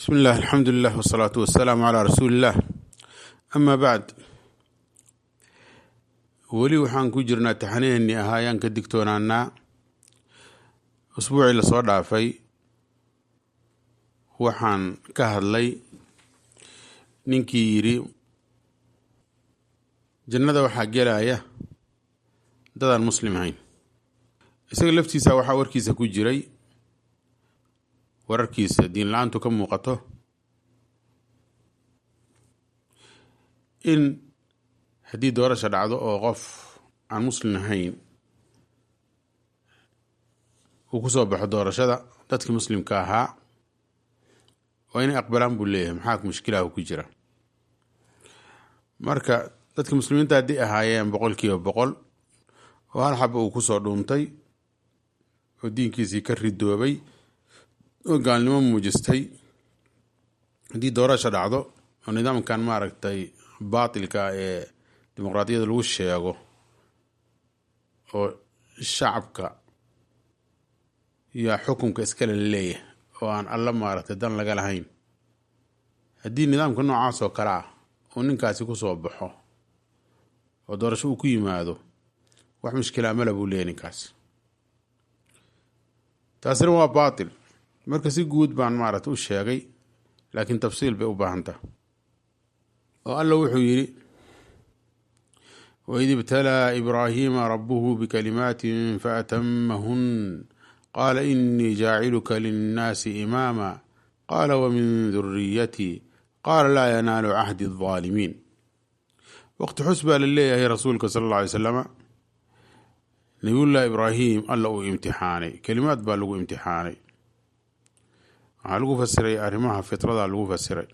bismi illah alxamdu lilah wsalaatu wasalaamu calaa rasuuli illah amaa bacd weli waxaan ku jirnaa taxaniheenii ahaa ayaan ka digtoonaanaa usbuucii lasoo dhaafay waxaan ka hadlay ninkii yidhi jannada waxaa gelaya dadaan muslim ahayn isaga laftiisa waxaa warkiisa ku jiray wararkiisa diin la-aantu ka muuqato in haddii doorasha dhacdo oo qof aan muslim ahayn uu ku soo baxo doorashada dadkii muslimka ahaa waa inay aqbalaan buu leeyahay maxaa mushkilahu ku jira marka dadka muslimiinta haddii ahaayeen boqol kiiba boqol oo hal xaba uu kusoo dhuuntay oo diinkiisii ka ridoobay oo gaalnimo muujistay haddii doorasha dhacdo oo nidaamkan maaragtay baatilka ee dimuqraadiyada lagu sheego oo shacabka yaa xukunka iskale leeyahay oo aan alla maaragtay dan laga lahayn haddii nidaamka noocaas oo kale ah uu ninkaasi ku soo baxo oo doorasho uu ku yimaado wax mushkilaa mala buu leeyahy ninkaasi taasina waa baatil marka si guud baan maaragta u sheegay laakiin tafsiil bay u baahantah oo alla wuxuu yidhi waid ibtalaa ibraahiima rabuhu bikalimaatin faatamahun qaala inii jaaciluka linnaasi imaama qaala wamin duriyatii qaala laa yanaalu cahdi aldaalimiin waqti xus baa la leeyahay rasuulka sala alla alay slama nabiyullahi ibraahim alla uu imtixaanay kelimaad baa lagu imtixaanay waxaa lagu fasiray arrimaha fitrada lagu fasiray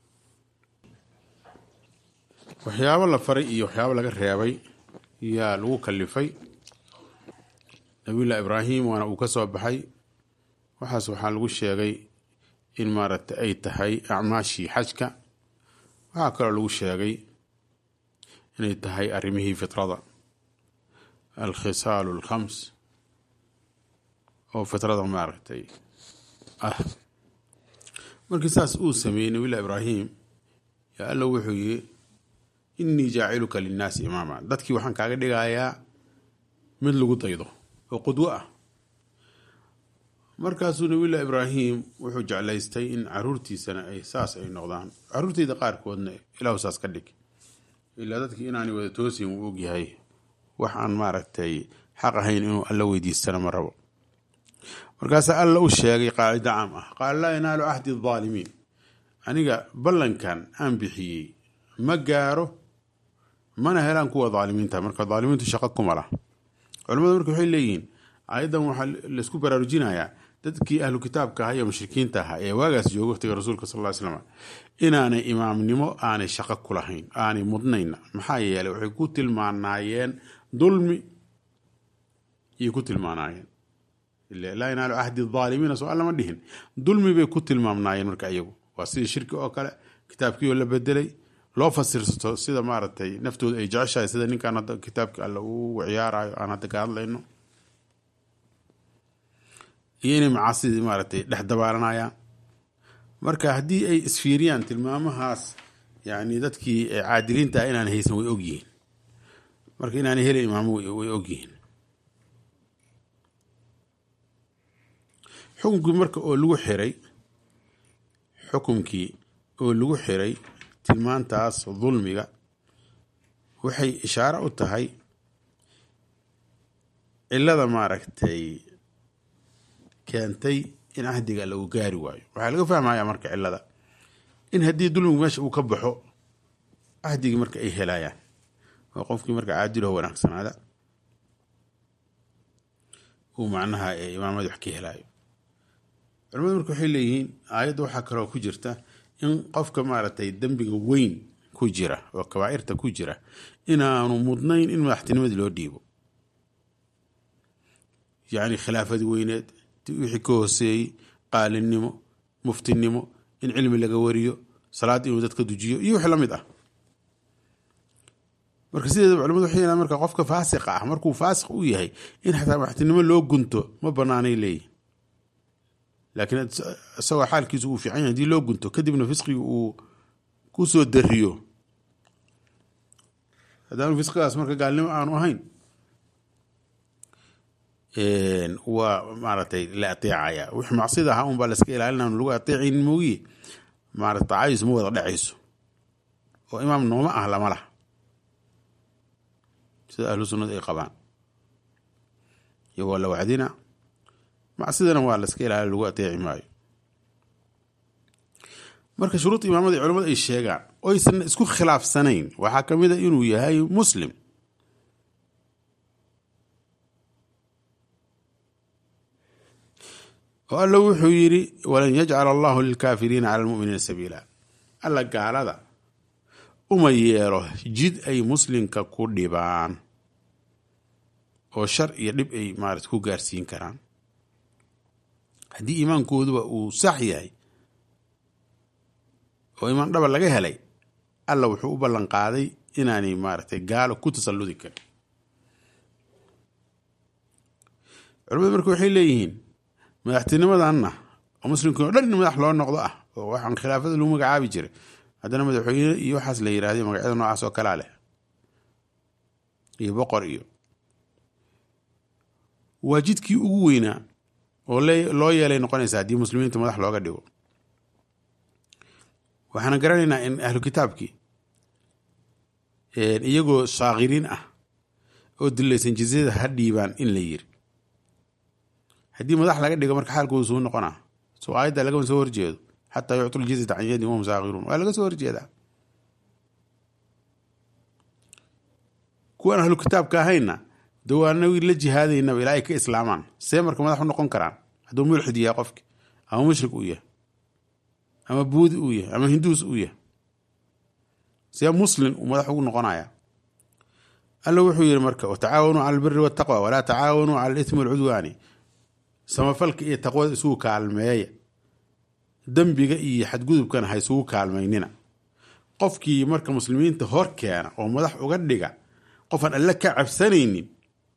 waxyaabo la faray iyo waxyaabo laga reebay yaa lagu kalifay nabiyullahi ibraahim waana uu ka soo baxay waxaas waxaa lagu sheegay in maaragtay ay tahay acmaashii xajka waxaa kaloo lagu sheegay inay tahay arrimihii fitrada alkhisaalu alkhams oo fitrada maaragtay ah markii saas uu sameeyey nabiyullahi ibraahim yaa alla wuxuu yidhi innii jaaciluka linnaasi imaama dadkii waxaan kaaga dhigayaa mid lagu daydo oo qudwo ah markaasuu nabiyullahi ibraahim wuxuu jeclaystay in caruurtiisana ay saas ay noqdaan caruurteyda qaarkoodna ilaahu saas ka dhig ilaa dadkii inaanay wada toosin uu ogyahay wax aan maaragtay xaq ahayn inuu alla weydiistana ma rabo markaasaa alla u sheegay qaacido caam ah qaala laa yanaalu cahdi aldaalimiin aniga ballankan aan bixiyey ma gaaro mana helaan kuwa daalimiinta marka daalimiintu shaqo kuma lah culamadu marka waxay leeyihiin ayadan waxaa laisku baraarujinayaa dadkii ahlu kitaabka ahaa iyo mushrikiinta ahaa ee waagaas jooga waqtiga rasuulka sal ly slam inaanay imaamnimo aanay shaqo ku lahayn aanay mudnayna maxaa yeeley waxay ku tilmaanaayeen dulmi iyay ku tilmaanaayeen laa yanaalu cahdi aalimiina soo allama dhihin dulmi bay ku tilmaamnaayeen marka iyagu waa sidii shirki oo kale kitaabkii oo la bedelay loo fasirsato sida maaragtay naftooda ay jeceshahay sida ninkaan hadda kitaabka alle uu ciyaarayo aan hadda ka hadlayno iyo inay macaasidii maaragtay dhex dabaalanayaan marka haddii ay isfiiriyaan tilmaamahaas yani dadkii caadiliinta ah inaan haysan way ogyihiin marka inaanay helin imaamo way ogyihiin xukunkii marka oo lagu xiray xukunkii oo lagu xiray tilmaantaas dulmiga waxay ishaaro u tahay cilada maaragtay keentay in cahdiga lagu gaari waayo waxaa laga fahmaya marka cilada in haddii dulmigu meesha uu ka baxo cahdigii marka ay helayaan oo qofkii marka caadilaho wanaagsanaada uu macnaha imaamada wax ka helaayo culamadu marka waxay leeyihiin aayadda waxaa kaloo ku jirta in qofka maaragtay dembiga weyn ku jira oo kabaa'irta ku jira inaanu mudnayn in madaxtinimadii loo dhiibo yacni khilaafadii weyneed wixii ka hooseeyey qaalinimo muftinimo in cilmi laga wariyo salaad inuu dadka dujiyo iyo wix la mid ah marka sideeda culamadu waxay yihahdan marka qofka faasiqa ah markuu faasiq u yahay in xataa madaxtinimo loo gunto ma banaanay leeyihin laakiin isagoo xaalkiisu uu fiican yahay hadii loo gunto kadibna fisqiga uu ku soo dariyo haddaanu fisqigaas marka gaalnimo aanu ahayn waa maaragtay la ateecaya wix macsida ahaa un baa laska ilaalina lagu ateecayn moogiye maarata taacadiis ma wada dhacayso oo imaam nooma ah lama lah sida ahlu sunnada ay qabaan iyagoo la wacdina macsidana waa laska ilaaliya lagu ateeci maayo marka shuruud imaamada culamadu ay sheegaan oysan isku khilaafsanayn waxaa ka mid a inuu yahay muslim oo alla wuxuu yidhi walan yajcala allahu lilkaafiriina cala lmuminiina sabiila alla gaalada uma yeelo jid ay muslimka ku dhibaan oo shar iyo dhib ay maarata ku gaarsiin karaan haddii iimaankooduba uu sax yahay oo imaan dhaba laga helay alla wuxuu u ballan qaaday inaanay maaragtay gaalo ku tasalludi karin culamadu marka waxay leeyihiin madaxtinimadanna oo muslimkii o dhan in madax loo noqdo ah oo waxaan khilaafada lagu magacaabi jiray haddana madaxweyne iyo waxaas la yirahday magacyada noocaas oo kalaa leh iyo boqor iyo waa jidkii ugu weynaa oo loo yeelay noqonaysa haddii muslimiinta madax looga dhigo waxaana garanaynaa in ahlu kitaabkii iyagoo saakiriin ah oo dilaysan jizyada ha dhiibaan in la yiri haddii madax laga dhigo marka xaalkooda suu noqonaa soo aayadda lagama soo horjeedo xataa yuctu ljizyata can yadin wahum saakiruun waa laga soo horjeedaa kuwan ahlu kitaabka ahayna dawaanagii la jihaadaynaba ilaa ay ka islaamaan see marka madax u noqon karaan hadduu mulxid yahay qofki ama mushrik uu yahay ama buudi uu yahay ama hinduus uu yahay see muslim uu madax ugu noqonaya alla wuxuu yihi marka watacaawanuu cala albiri waltaqwa walaa tacaawanuu cala alitmi walcudwaani samafalka iyo taqwada isugu kaalmeeya dembiga iyo xadgudubkana ha isugu kaalmaynina qofkii marka muslimiinta hor keena oo madax uga dhiga qofaan alle ka cabsanaynin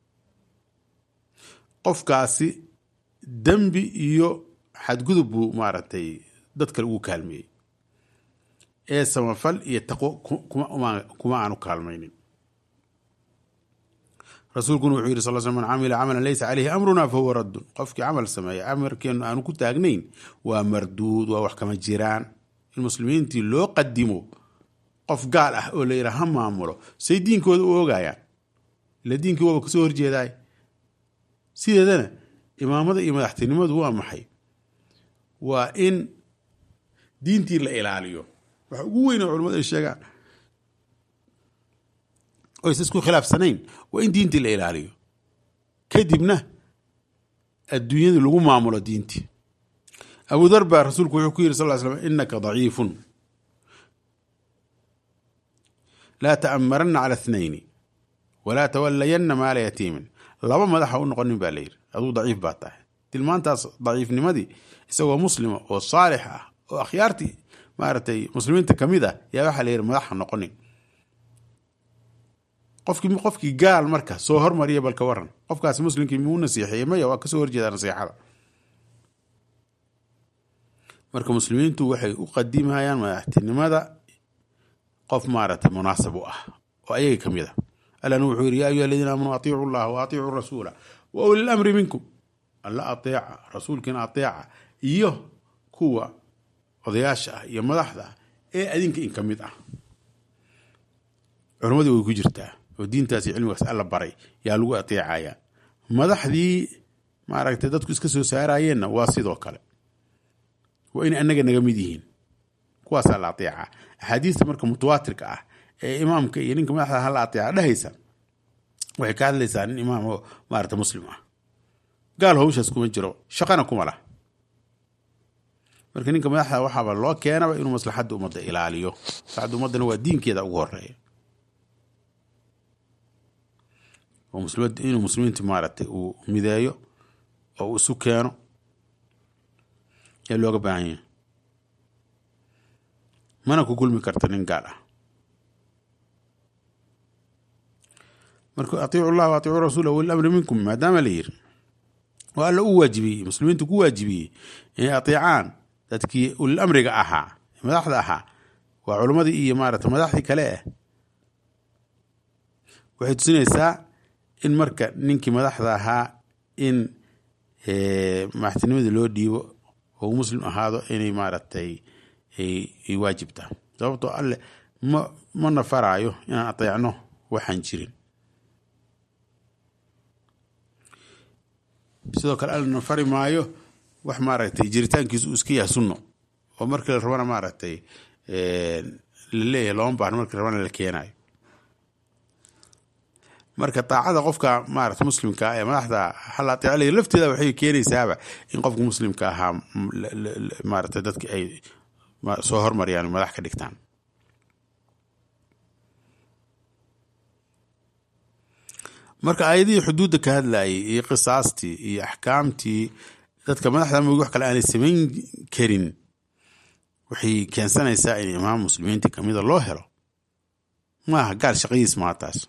qofkaasi dembi iyo xadgudub buu maaragtay dad kale ugu kaalmeeyey ee samafal iyo taqwo kuma aanu kaalmaynin rasuulkuna wuxuu yidhi sal sl man camila camalan laysa caleyhi amruna fahuwa raddun qofkii camal sameeya amarkeenu aanu ku taagnayn waa marduud waa wax kama jiraan in muslimiintii loo qadimo qof gaal ah oo la yidhaha ha maamulo say diinkooda u oogayaan ila diinkii waaba kasoo horjeedaay sideedana imaamada iyo madaxtinimadu waa maxay waa in diintii la ilaaliyo waxa ugu weyn oo culamadu ay sheegaan oysa isku khilaafsanayn waa in diintii la ilaaliyo kadibna adduunyadu lagu maamulo diintii abu dar baa rasuulku wuxuu ku yiri sal ly slam inaka daciifun laa ta'amaranna cala ithnayni walaa tawalayanna maala yatiimin laba madaxa u noqonin baa layidhi aduu daciif baa tahay tilmaantaas daciifnimadii isagoo muslima oo saalix ah oo akhyaartii maaragtay muslimiinta ka mid ah yaa waxaa la yidhi madaxa noqonin qofkii qofkii gaal marka soo hormariya balka waran qofkaasi muslimkii muu nasiixeeyey maya waa kasoo horjeedaa nasiixada marka muslimiintu waxay u qadimayaan madaxtinimada qof maaragtay munaasab u ah oo ayaga ka mid a allana wuxuu yidhi yaa ayuha aladiina aamanuu atiicu llaha wa atiicuu rasuula wa uli lamri minkum alla ateeca rasuulkiina ateeca iyo kuwa odayaasha ah iyo madaxda ah ee adinka in ka mid ah culammadii way ku jirtaa oo diintaasi cilmigaas alla baray yaa lagu ateecaya madaxdii maaragtay dadku iska soo saarayeenna waa sidoo kale waa inay annaga naga mid yihiin kuwaasaa la ateeca axaadiista marka mutawaatirka ah ee imaamka iyo ninka madaxda hala ateeca dhehaysa waxay ka hadlaysaa nin imaam oo maarata muslim ah gaal hawshaas kuma jiro shaqana kuma lah marka ninka madaxda waxaaba loo keenaba inuu maslaxadda ummadda ilaaliyo maslaxadda ummaddana waa diinkeeda ugu horeeya inuu muslimiinta maaragtay uu mideeyo oo uu isu keeno yaa looga baahan yahay mana ku kulmi karta nin gaal ah marka atiicu llah wa atiicu rasuula wali amri minkum maadaama la yiri oo alla u waajibiyey muslimiintu ku waajibiyey inay ateecaan dadkii ulil amriga ahaa madaxda ahaa waa culimmadii iyo maarata madaxdii kale ah waxay tusinaysaa in marka ninkii madaxda ahaa in madaxtinimadii loo dhiibo oo muslim ahaado inay maaragtay ay waajibta sababtoo alle ma ma nafaraayo inaan ateecno waxaan jirin sidoo kale alle nafari maayo wax maaragtay jiritaankiisu uu iska yahay sunno oo markii la rabana maaragtay la leeyahay looma baahno markii la rabana la keenayo marka daacada qofka maarata muslimka ee madaxda hal ateecalaya lafteeda waxay keenaysaaba in qofka muslimka ahaa maarata dadki ay soo hormariyaan madax ka dhigtaan marka aayadihii xuduudda ka hadlayay iyo qisaastii iyo axkaamtii dadka madaxda mogi wax kale aanay samayn karin waxay keensanaysaa in imaam muslimiinta kamida loo helo maaha gaal shaqadiis maa taas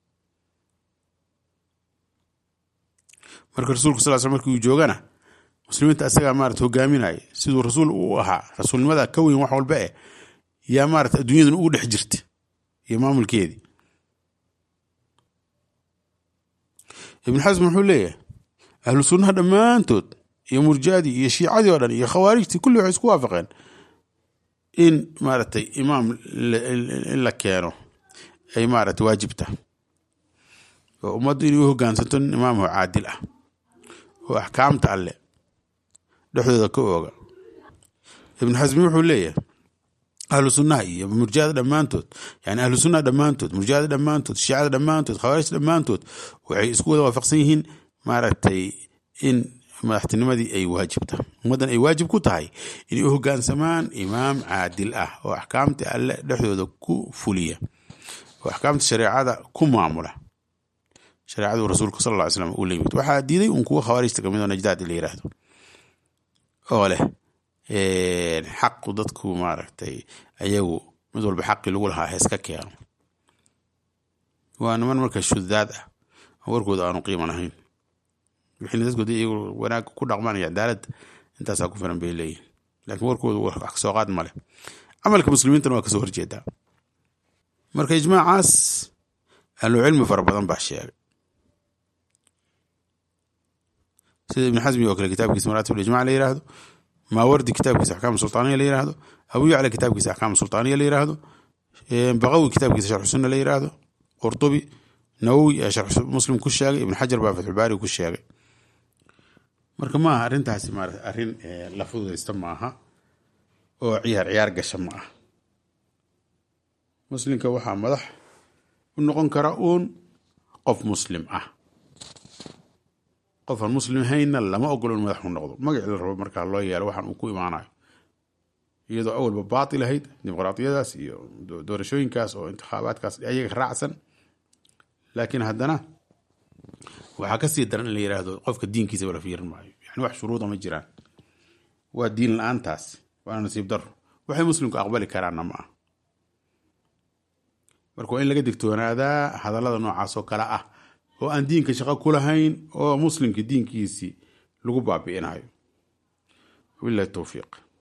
marka rasuulku sal sl markii uu joogana muslimiinta asagaa maarata hogaaminaya siduu rasuul u ahaa rasuulnimada ka weyn wax walba eh yaa maarata adduunyadan ugu dhex jirta iyo maamulkeedii ibn xasm wuxuu leeyahay ahlu sunnaha dhammaantood iyo murjadii iyo shiicadii oo dhan iyo khawaarijtii kulli waxay isku waafaqeen in maaragtay imaam in la keeno ay maarata waajibta oo ummaddu inay u hogaansanto nin imaamho caadil ah oo axkaamta alle dhexdooda ka ooga ibnu xasmi wuxuu leeyahay ahlu sunnaha iyo murjada dhammaantood yani ahlu sunnaha dhammaantood murjada dhammaantood shiicada dhammaantood khawaarijta dhammaantood waxay isku wada waafaqsan yihiin maaragtay in madaxtinimadii ay waajibta ummaddan ay waajib ku tahay inay u hogaansamaan imaam caadil ah oo axkaamta alle dhexdooda ku fuliya oo axkaamta shareecada ku maamula shareecadu rasuulka sal lla ly slam uu la yimid waxaa diiday un kuwa khawaarijta kamid oo najdaad la yiraahdo oo leh xaqu dadku maaragtay ayagu mid walba xaqii lagu lahaa heeska keeno waa niman marka shudaad ah warkooda aanu qiiman ahayn wixina dadkooda iyagu wanaag ku dhaqmanaya cadaalad intaasaa ku filan bay leeyihin laakiin warkooda wax soo qaad male camalka muslimiintana waa kasoo horjeedaa marka ijmaacaas ahlu cilmi fara badan baa sheegay sida ibn xasmi oo kale kitaabkiisa maraatib ijmac la yiraahdo maawardi kitaabkiisa axkaam sultaaniya la yiraahdo abu yacla kitaabkiisa axkaam sultaaniya la yiraahdo baqawi kitaabkiisa sharxu sunna la yiraahdo qurtubi nawowi ee sharx muslim ku sheegay ibn xajar baa fatxulbaari ku sheegay marka maaha arrintaasi maarata arrin la fududaysta maaha oo ciyaar ciyaar gasha ma ah muslimka waxaa madax u noqon kara uun qof muslim ah qofaan muslim hayna lama ogolo in madax u noqdo magaci la rabo markaa loo yeelo waxaan uu ku imaanayo iyadoo awalba baatil ahayd dimuqraadiyadaas iyo doorashooyinkaas oo intikhaabaadkaas ayaga raacsan laakiin haddana waxaa kasii daran in la yiraahdo qofka diinkiisa wala fiirin maayo yani wax shuruuda ma jiraan waa diin la-aantaas waana nasiib daro waxay muslimku aqbali karaanna ma ah marka waa in laga digtoonaadaa hadallada noocaas oo kale ah oo aan diinka shaqo ku lahayn oo muslimka diinkiisii lagu baabi'inayo wabilahi towfiiq